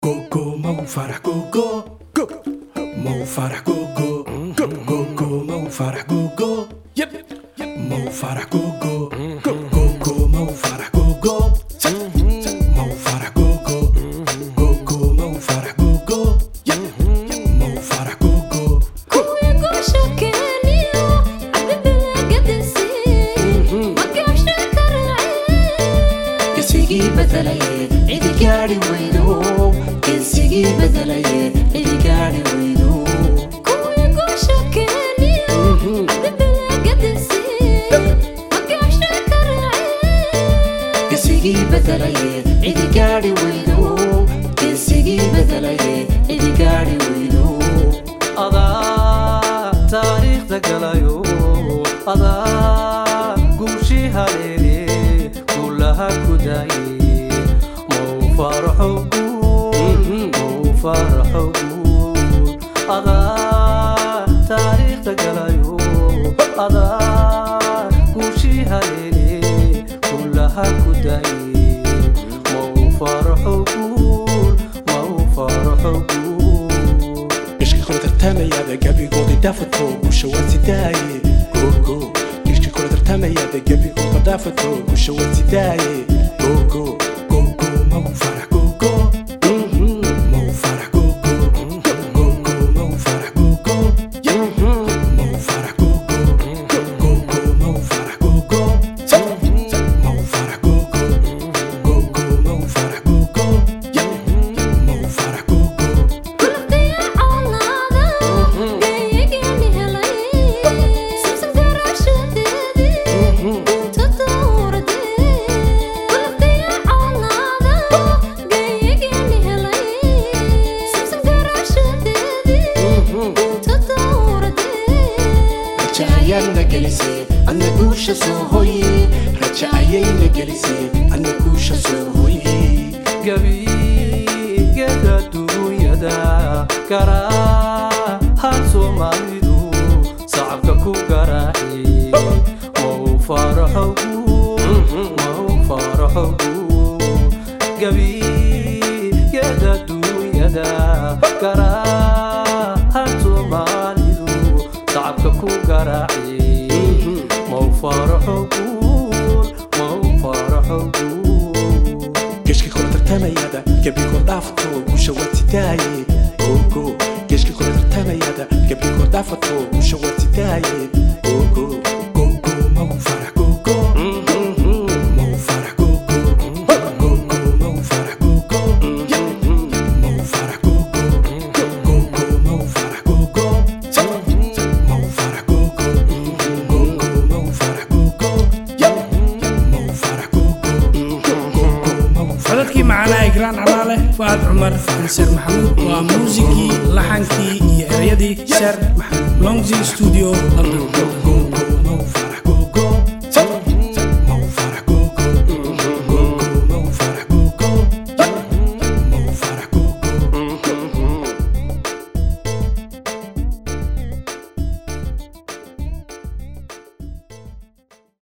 Coco, mau farah coco. Mau farah coco. Coco, mau farah coco. Yep. Mau farah coco. Coco, mau farah coco. Mau farah coco. Coco, mau farah coco. Yep. Mau farah coco. geesigii badalaye cidi gaari weydo geesigii badalaye cidi gaari weydo geesigii badalaye cidi gaari weydo geesigii badalaye cidi gaari weydo adaa taariikhda galayo adaa guushii haleele guulaha ku daaye mau faraxo guul mau faraxo guul adaa taariikhda galayo adaa guushii haleele guulaha ku daaye mau faraxo guul mau faraxo guul Ishki kula tartamayaada gabigoodii dhaafato gusha waa sidaaye gogo ishki kula tartamayaada gabigooda dhaafato gusha waa sidaaye gogo gogo mau farah gogo mau farah gogo gogo mau farah gogo mau farah gogo gogo mau farah gogo mau farah gogo gogo mau farah gogo mau farah gogo raja ayaana gelisay adna guusha soo hoye raja ayayna gelisay adna guusha soo hoye gabigeeda duunyada garaahan soomaalidu sacabka ku garaaci mau faraxo guul mau faraxo guul gabigeeda duunyada garaahan soomaalidu sacabka ku garaaci mau faraxo guul mau faraxo guul geshki kula tartamayaada gabigood dhaafato gusha waa sidaaye gogo geshki kula tartamayaada gabigood dhaafato gusha waa sidaaye gogo gogo mau farah gogo mau farah gogo gogo mau farah gogo mau farah gogo gogo mau farah gogo mau farah gogo gogo mau farah gogo mau farah gogo gogo mau farah codadkii macanaa igraan calaale fu'aad cumar seer maxamuud waa muusigii laxankii iyo ereyadii seer maxamuud longzi studio london gogo mau farah